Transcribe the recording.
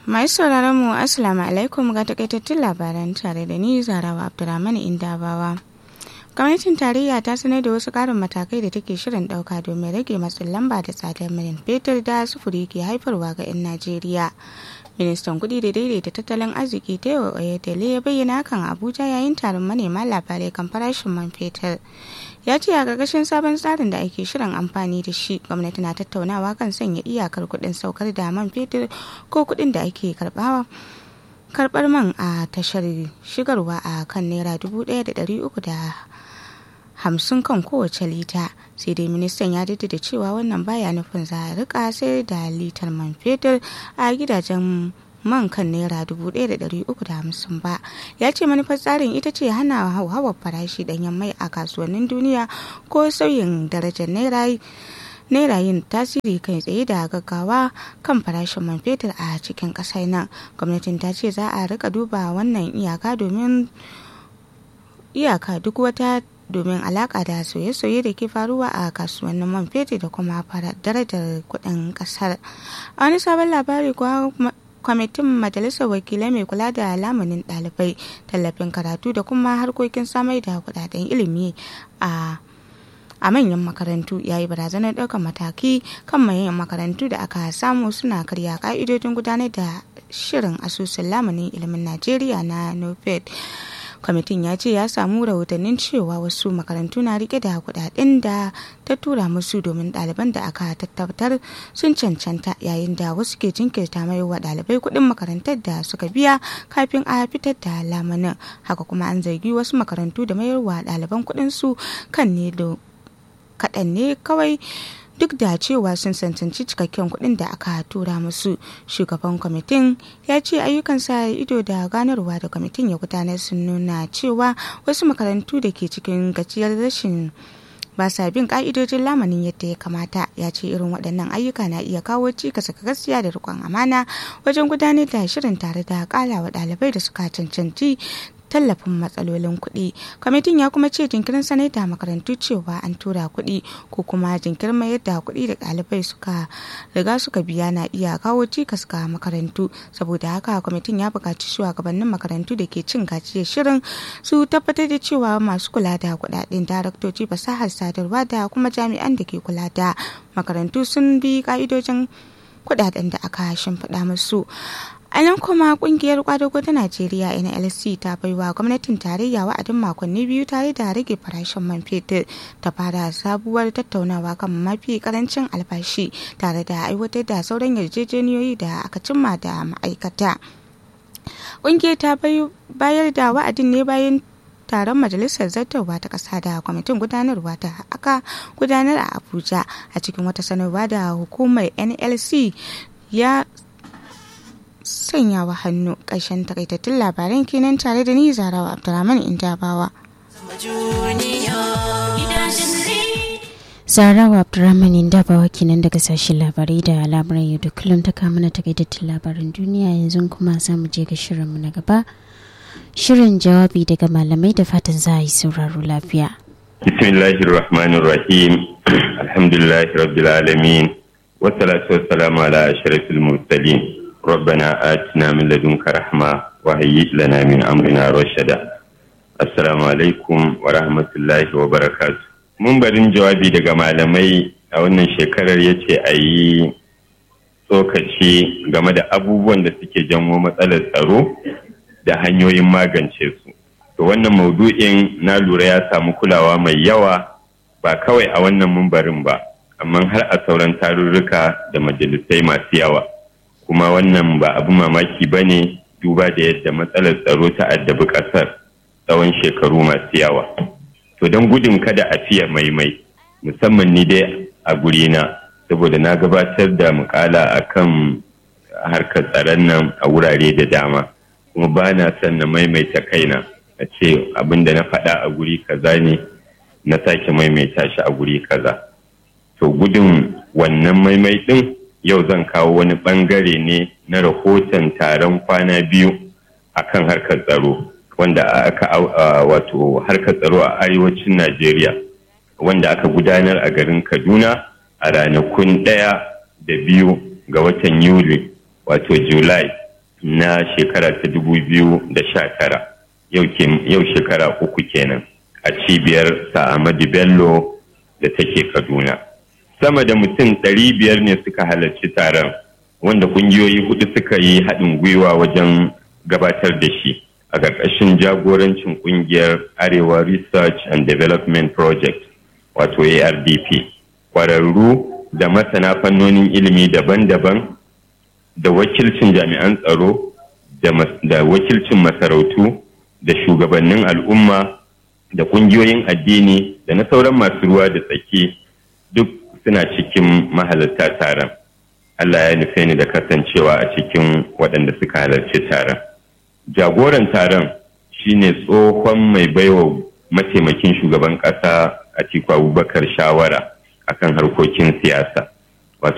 Masu sauraron mu Assalamu alaikum ga takaitattun labaran tare da ni Zarawa Abdulrahman Indabawa. Gwamnatin tarayya ta sanar da wasu karin matakai da take shirin dauka domin rage matsin lamba da tsadar man fetur da sufuri ke haifarwa ga 'yan Najeriya. Ministan kudi da daidaita tattalin arziki ta yau Oyedele ya bayyana hakan Abuja yayin taron manema labarai kan farashin man fetur. ya ce a ƙarƙashin sabon tsarin da ake shirin amfani da shi gwamnati na tattaunawa kan sanya iyakar kuɗin saukar da man fetur ko kuɗin da ake karɓawa karɓar man a tashar shigarwa a kan naira dubu ɗaya da ɗari uku da hamsin kan kowace lita sai dai ministan ya jaddada cewa wannan baya nufin za a rika sayar da litar man fetur a gidajen man kan naira dubu ɗaya da ɗari uku da hamsin ba ya ce manufar tsarin ita ce hana hauhawar farashi ɗanyen mai a kasuwannin duniya ko sauyin darajar naira naira yin tasiri kai tsaye da gaggawa kan farashin man fetur a cikin ƙasar nan gwamnatin ta ce za a rika duba wannan iyaka domin iyaka duk wata domin alaka da soye-soye da ke faruwa a kasuwannin man fetur da kuma darajar kuɗin ƙasar a wani sabon labari kuwa kwamitin majalisar wakilai mai kula da lamunin ɗalibai tallafin karatu da kuma harkokin samar da kudaden ilimi a a manyan makarantu ya yi barazanar ɗaukar mataki kan manyan makarantu da aka samu suna karya ka'idodin gudanar da shirin asusun lamunin ilimin najeriya na nofed kwamitin ya ce ya samu rahotannin cewa wasu makarantu na rike da kudaden da ta tura musu domin ɗaliban da aka tabbatar sun cancanta yayin da wasu ke jinkirta mai wa ɗalibai kuɗin makarantar da suka biya kafin a fitar da lamanin haka kuma an zargi wasu makarantu da mayarwa ɗaliban kuɗin su kan ne kaɗan ne kawai duk da cewa sun cancanci cikakken kuɗin da aka tura musu shugaban kwamitin ya ce ayyukan sa ido da ganarwa da kwamitin ya gudanar sun nuna cewa wasu makarantu da ke cikin gajiyar rashin ba sa bin ka'idojin lamanin yadda ya kamata ya ce irin waɗannan ayyuka na iya kawo cikas ga gaskiya da rikon amana wajen gudanar da shirin tare da ƙala wa ɗalibai da suka cancanci tallafin matsalolin kuɗi kwamitin ya kuma ce jinkirin sanar da makarantu cewa an tura kuɗi ko kuma jinkirin mayar da kuɗi da ɗalibai suka riga suka biya na iya kawo cikas ga makarantu saboda haka kwamitin ya buƙaci shugabannin makarantu da ke cin gajiyar shirin su tabbatar da cewa masu kula da kuɗaɗen daraktoci fasahar sadarwa da kuma jami'an da ke kula da makarantu sun bi ka'idojin kuɗaɗen da aka shimfiɗa musu a nan kuma kungiyar kwadago ta najeriya nlc ta baiwa gwamnatin tarayya wa'adin makonni biyu tare da rage farashin man fetur ta fara sabuwar tattaunawa kan mafi karancin albashi tare da aiwatar da sauran yarjejeniyoyi da aka cimma da ma'aikata kungiyar ta bayar da wa'adin ne bayan taron majalisar zartarwa ta ƙasa da kwamitin gudanarwa ta aka gudanar a abuja a cikin wata sanarwa da hukumar nlc ya sanyawa hannu ƙarshen takaitattun labaran kenan tare da ni zarawa abdulrahman indabawa zarawa abdulrahman indabawa kenan daga sashen labarai da labaran yau da kullum ta kama na takaitattun labaran duniya yanzu kuma za mu je ga shirinmu na gaba shirin jawabi daga malamai da fatan za a yi sauraro lafiya bismillahirrahmanirrahim alhamdulillahi rabbil alamin wassalatu wassalamu ala ashrafil mursalin ربنا آتنا من لدنك رحمة وهيئ لنا من أمرنا رشدا السلام عليكم ورحمة الله وبركاته mun barin jawabi daga malamai a wannan shekarar ya ce a yi tsokaci game da abubuwan da suke janwo matsalar tsaro da hanyoyin magance su to wannan maudu'in na lura ya samu kulawa mai yawa ba kawai a wannan mumbarin ba amma har a sauran tarurruka da majalisai masu yawa kuma wannan ba abu mamaki ba ne duba da yadda matsalar tsaro ta addabi ƙasar tsawon shekaru masu yawa to don gudun kada a fiye maimai musamman ni dai a gurina saboda na gabatar da mukala a kan harkar tsaron nan a wurare da dama kuma ba na son na maimaita kaina a ce abin da na faɗa a guri kaza ne na sake maimaita shi a guri kaza to gudun wannan maimai ɗin yau zan kawo wani bangare ne na rahoton taron kwana biyu a kan harkar tsaro wanda aka wato harkar tsaro a arewacin najeriya wanda aka gudanar a garin kaduna a ranakun ɗaya da biyu ga watan yuli wato july na shekara ta dubu biyu da sha tara yau shekara uku kenan a cibiyar sa'amadu bello da take kaduna sama da mutum ɗari biyar ne suka halarci taron wanda ƙungiyoyi hudu suka yi haɗin gwiwa wajen gabatar da shi a ƙarƙashin jagorancin ƙungiyar arewa research and development project wato ardp ƙwararru da masana fannonin ilimi daban-daban da wakilcin jami'an tsaro da wakilcin masarautu da shugabannin al'umma da ƙungiyoyin addini da na sauran masu ruwa da tsaki duk suna cikin mahalarta taron Allah ya nufe ni da kasancewa a cikin waɗanda suka halarci taron jagoran taron shine tsohon mai baiwa mataimakin shugaban ƙasa a Atiku Abubakar shawara akan harkokin siyasa